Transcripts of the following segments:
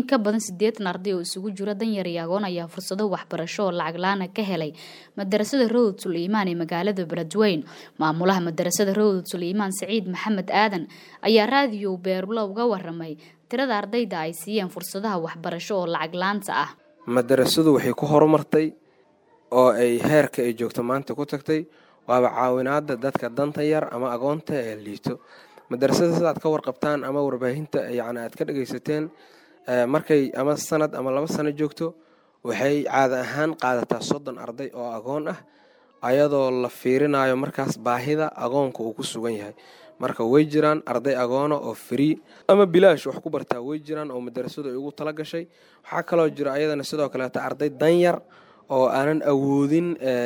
in ka badan siddeetan arday oo isugu jira danyar iyo agoon ayaa fursado waxbarasho oo lacag la-aan ka helay madarasada rawd suleymaan ee magaalada beledweyne maamulaha madarasada rawd suleymaan saciid maxamed aadan ayaa raadiyo beerulo uga waramay tirada ardayda ay siiyeen fursadaha waxbarasho oo lacag la-aanta ah madarasadu waxay ku horumartay oo ay heerka ay joogto maanta ku tagtay waaba caawinaada dadka danta yar ama agoonta ee liito madarasada sidaad ka warqabtaan ama warbaahinta yani aad ka dhagaysateen markay ama sanad ama laba sano joogto waxay caada ahaan qaadataa soddon arday oo agoon ah ayadoo la fiirinayo markaas baahida agoonka uu ku sugan yahay marka way jiraan arday agoona oo free ama bilaash wax ku bartaa way jiraan oo madarasadu ay ugu tala gashay waxaa kaloo jira ayadana sidoo kaleeta arday danyar oo aanan awoodin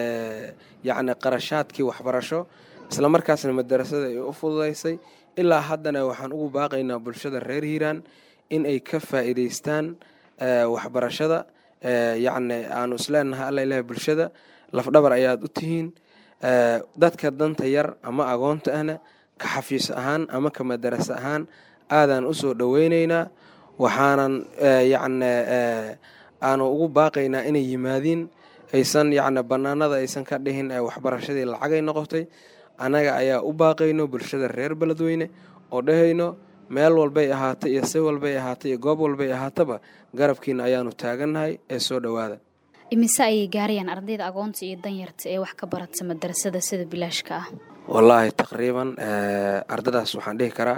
yacni qarashaadkii waxbarasho isla markaasna madarasada ay u fududaysay ilaa haddana waxaan ugu baaqaynaa bulshada reer hiiraan in ay ka faa'iidaystaan waxbarashada yacni aanu isleenahay alla ilahay bulshada lafdhabar ayaad u tihiin dadka danta yar ama agoonta ahna ka xafiis ahaan ama ka madaraso ahaan aadaan usoo dhoweyneynaa waxaanan yacni aanu ugu baaqaynaa inay yimaadiin aysan yacni bannaanada aysan ka dhihin waxbarashadii lacagay noqotay annaga ayaa u baaqayno bulshada reer beledweyne oo dhahayno meel walbay ahaatay iyo si walbay ahaatay iyo goob walbay ahaataba garabkiina ayaanu taagannahay ee soo dhowaada imise ayay gaarayaan ardayda agoonta iyo danyarta ee wax ka barata madarasada sida bilaashka ah wallaahi taqriiban ardadaas waxaan dhihi karaa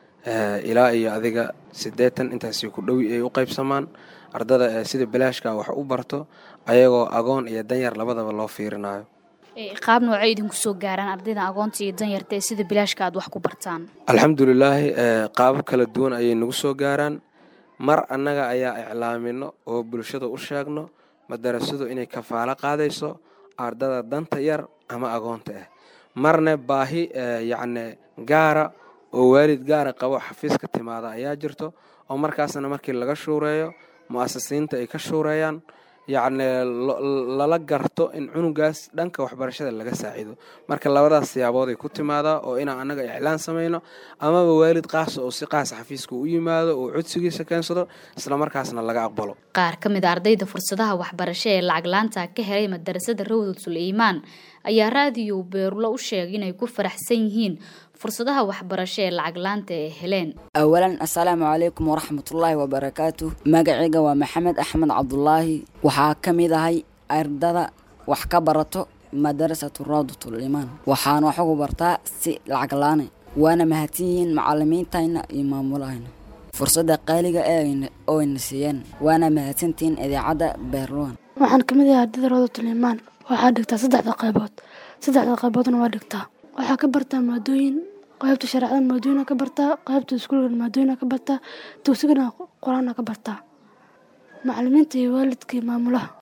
ilaa iyo adiga siddeetan intaasi ku dhowi ay u qaybsamaan ardada sida bilaashka wax u barto ayagoo agoon iyo danyar labadaba loo fiirinayo qaab noocay idinku soo gaaraan ardayda agoonta iyo danyarta ee sida bilaashka aad wax ku bartaan alxamdulilaahi qaabo kala duwan ayay nagu soo gaaraan mar annaga ayaa iclaamino oo bulshada u sheegno madarasadu inay kafaalo qaadayso ardada danta yar ama agoonta ah marna baahi yacni gaara oo waalid gaara qabo xafiiska timaada ayaa jirto oo markaasna markii laga shuureeyo mu'asasiinta ay ka shuureeyaan yacni lala garto in cunugaas dhanka waxbarashada laga saaciido marka labadaas siyaabood ay ku timaadaa oo inaan annaga iclaan samayno amaba waalid qaasa oo si qaasa xafiiska u yimaado oo codsigiisa keensado islamarkaasna laga aqbalo qaar ka mid a ardayda fursadaha waxbarasho ee lacag laanta ka helay madarasada rawdad suleymaan ayaa raadiyo beerulo u sheegay inay ku faraxsan yihiin fursadaha waxbarasho ee lacag laanta ee heleen awalan assalaamu calaykum waraxmatullaahi wabarakaatu magacayga waa maxamed axmed cabdulaahi waxaa ka mid ahay ardada wax ka barato madarasatu rawdatlimaan waxaana wax ugu bartaa si lacag laane waana mahadsan yihiin macalimiintayna iyo maamulahayna fursadda qaaliga ee oo ayna siiyeen waana mahadsantihiin idaacadda beerluwan waxaan ka mid ahay ardada rawdatlimaan waxaa dhigtaa saddexda qaybood saddexda qayboodna waa dhigtaa waxaa ka bartaa maadooyin qaybta shareecada maadooyina ka bartaa qaybta iskuulka maadooyina ka bartaa dugsigana qur-aana ka bartaa macalimiinta iyo waalidkii maamulaha